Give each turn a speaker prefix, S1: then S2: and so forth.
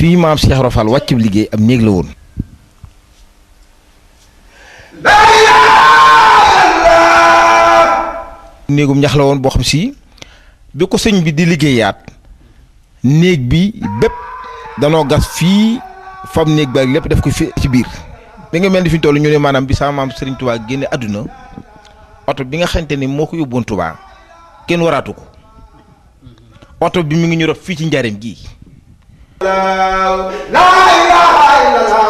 S1: fii maam Cheikh Rofal wàccub liggéey ab néeg la woon néegum ñax la woon boo xam si bi ko sëñ bi di liggéeyaat néeg bi bépp danoo gas fii fam néeg ba ak lépp def ko fi ci biir bi nga mel ni fi ñu toll ñu ne maanaam bi sama maam Serigne Touba génne àdduna oto bi nga xamante ni moo ko yóbboon Touba kenn waraatu ko oto bi mi ngi ñu rob fii ci njaareem gii
S2: la